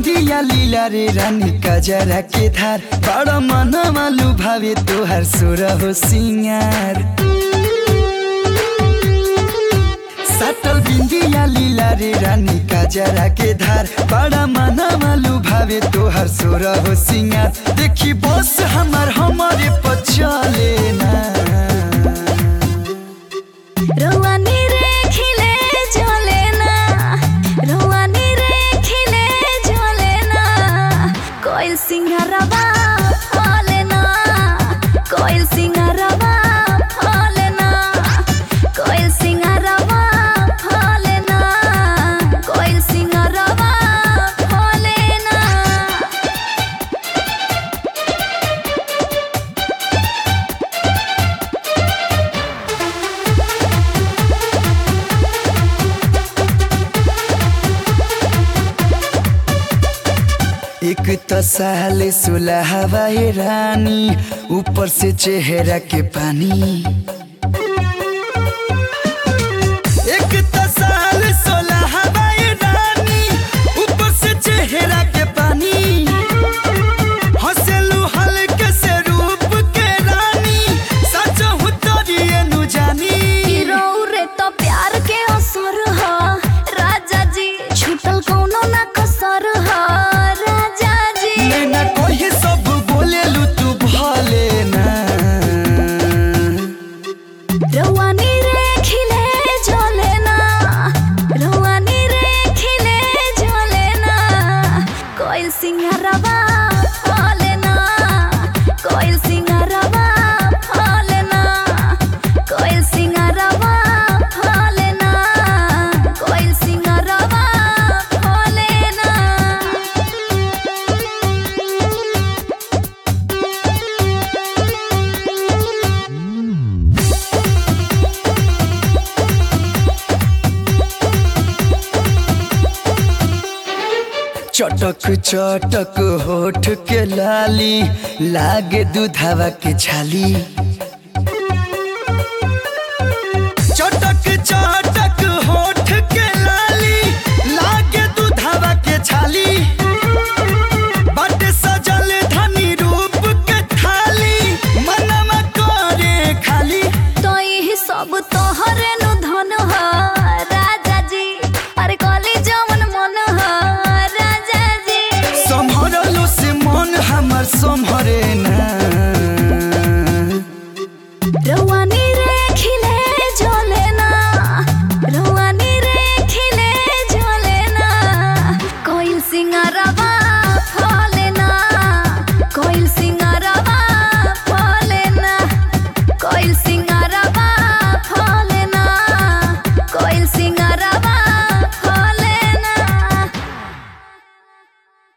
बिंदिया लीला रे रानी कजरा के धार बड़ा मन मालू भावे तोहर सुर हो सिंगार सटल बिंदिया लीला रे रानी कजरा के धार बड़ा मन मालू भावे तोहर सुर हो सिंगार देखी बस हमार हमारे पचले ना रोवानी रे खिले झोले ना रोवानी रे खिले झोले ना कोयल सिंगारवा फले ना कोयल सिंगारवा फले ना कोयल सिंगारवा फले ना कोयल सिंगारवा फले ना एक तो साले सुलह हवाई रानी ऊपर से चेहरा के पानी एक तो साल सोलह हवाई रानी ऊपर से चेहरा के पानी हंसलू हल्के से रूप के रानी सच हूँ तोरिए नु जानी हीरो रे तो प्यार के असर ह राजा जी छूटल कौनो ना कसर ह राजा जी नैना कोई सब बोलेलू तू भले ना रवानी रे खिले झोले ना रवानी रे खिले झोले ना कोयल सिंगारवा फले ना कोयल सिंगारवा फले ना कोयल सिंगारवा फले ना कोयल सिंगारवा फले ना चटक चटक होठ के लाली लागे दूधावा के छाली चटक चटक होठ के लाली लागे दूधावा के छाली बाटे सजल धनी रूप के थाली मनवा करे खाली तो यही सब तोहरे नु धन ह राजा जी अरे कली जमन मन ह राजा जी सम्हरलो से मन हमर सम्हरे ना रवानी रे खिले झोले ना रवानी रे खिले झोले ना कोयल सिंगारवा फल